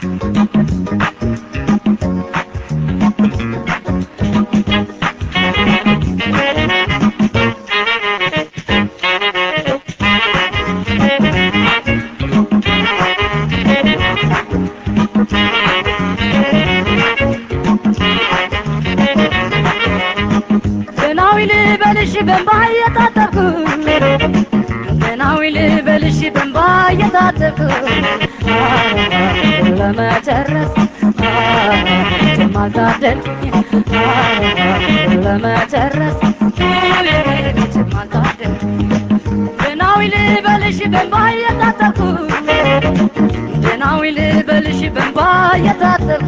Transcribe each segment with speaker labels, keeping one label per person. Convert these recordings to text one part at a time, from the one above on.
Speaker 1: ደናዊ ልበልሽ በንባ እየታጠብኩ ደናዊ ልበልሽ በንባ እየታጠብኩ ለመጨረስ ማልታደልኩኝ ለመጨረስ ማልታደልኩኝ ደናዊ ልበልሽ በንባ እየታጠብኩ ደናዊ ልበልሽ በንባ እየታጠብኩ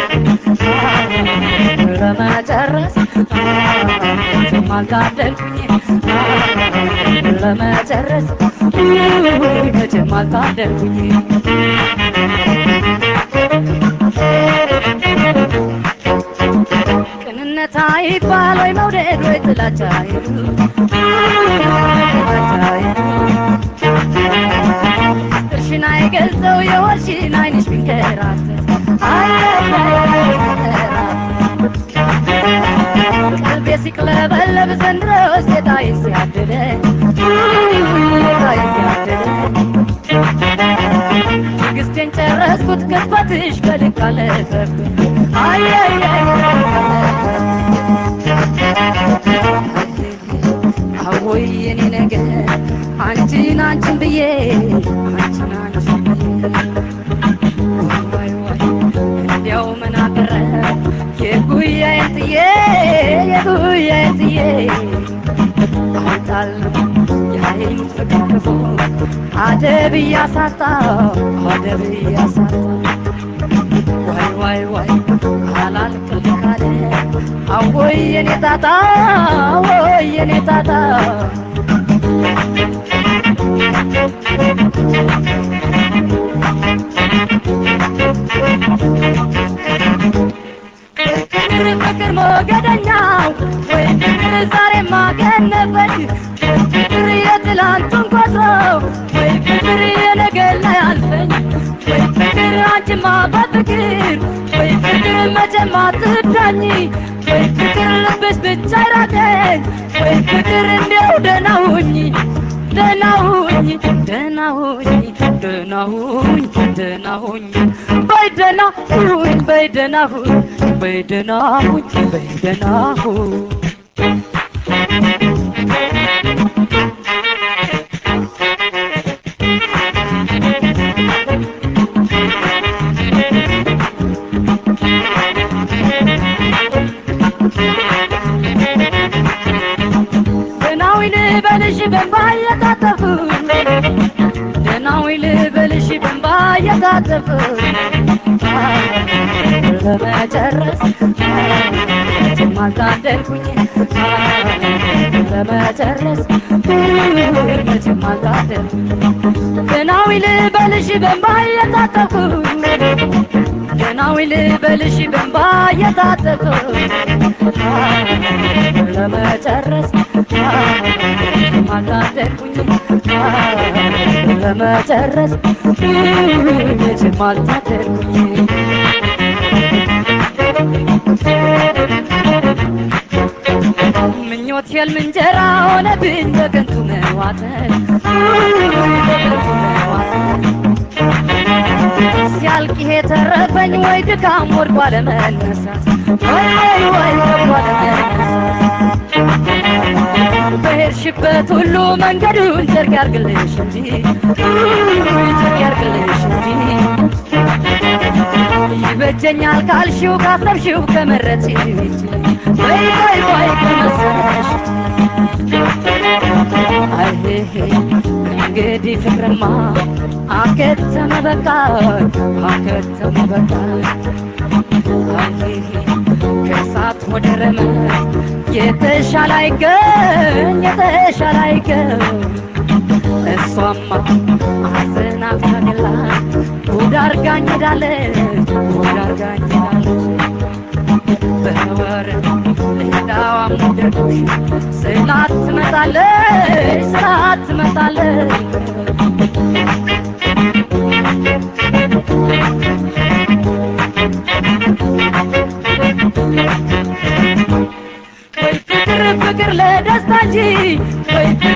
Speaker 1: ለመጨረስ ማልታደልኩኝ ለመጨረስ መቼም አልታደልኩኝ ቅንነት አይባል ወይ መውደድ ወይ ጥላቻ ጥርሽን አይገልጸው የወርሽን አይንሽ ቢንከራተት ቀልቤ ሲቅለበለብ ዘንድሮ ሴጣይ ሲያድለ ሴጣይ ሲያድለ ትዕግስቴን ጨረስኩት ቅጽበትሽ በልክ አለፈብኝ አየየየ አወይ የኔ ነገር አንቺን አንቺን ብዬ አንቺን አንቺን ብዬ ወይ ወይ እንዲያው ምን አቀረ የጉያዬን ጥዬ የጉያዬን ጥዬ አውጣለሁ ያይን ፍቅር ክፉ አደብ እያሳጣው አደብ እያሳጣው ዋይ ዋይ ዋይ አላልቅም ካለ አወይ የኔ ጣጣ አወይ የኔ ጣጣ ፍቅር ፍቅር ሞገደኛው ወይ ፍቅር ዛሬ ማገነበች ፍቅር የትላንቱን ቆጥረው ወይ ፍቅር የነገ ላይ አልፈኝ ወይ ፍቅር አንቺማ በፍቅር ወይ ፍቅር መቼም አትዳኝ ወይ ፍቅር ልብሽ ብቻ ይራቀኝ ወይ ፍቅር እንዲያው ደህና ሁኝ ደህና ሁኝ ደህና ሁኝ ደህና ሁኝ ደህና ሁኝ በይ ደህና ሁኝ በይ ደህና ሁኝ በይ ደህና ሁኝ በይ ደህና ሁኝ ደህናዊ ልበልሽ በንባ እየታጠፉ ደህናዊ ልበልሽ በንባ እየታጠፉ ለመጨረስ መቼም አልታደልኩኝ ለመጨረስ መቼም አልታደልኩኝ ደህናዊ ልበልሽ በንባ እየታጠፉ ደህናዊ ልበልሽ በንባ እየታጠፉ ለመጨረስ አልታደልኩኝ ለመጨረስ መቼም አልታደልኩኝ ምኞት ህልም እንጀራ ሆነብኝ በከንቱ መዋጠን በከንቱ መዋጠን ሲያልቅ ይሄ ተረፈኝ ወይ ድካም ወድቆ አለመነሳት ወይ ወይ ወይ ወድቆ አለመነሳት በሄድሽበት ሁሉ መንገዱን ጨርቅ ያርግልሽ እንጂ ጨርቅ ያርግልሽ እንጂ ይበጀኛል ካልሽው ካሰብሽው ከመረጥሽ ወይ ወይ ወይ ከመሰለሽ አይሄ እንግዲህ ፍቅርማ አከተመ በቃ አከተመ በቃ አይሄ ከእሳት ወደ ረመት የተሻለ አይገኝ የተሻለ አይገኝ እሷማ አሰናብታግላ ጉድ አርጋኝ ሄዳለች ጉድ አርጋኝ ሄዳለች በወር ሌላዋም ወደድኩሽ ስላት ትመጣለች ስላት ትመጣለች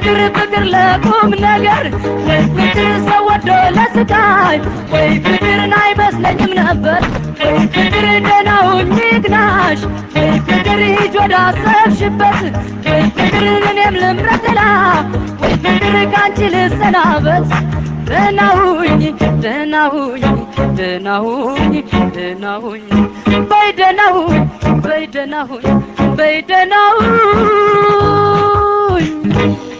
Speaker 1: ፍቅር ፍቅር ለቁም ነገር ወይ ፍቅር ሰው ወዶ ለስቃይ ወይ ፍቅርን አይመስለኝም ነበር ወይ ፍቅር ደህና ሁኚ ግናሽ ወይ ፍቅር ሂጅ ወደ አሰብሽበት ወይ ፍቅር እኔም ልምረጥ ሌላ ወይ ፍቅር ካንቺ ልሰናበት ደህና ሁኚ ደህና ሁኚ ደህና ሁኚ ደህና ሁኚ በይ ደህና ሁኚ በይ ደህና ሁኚ በይ ደህና ሁኚ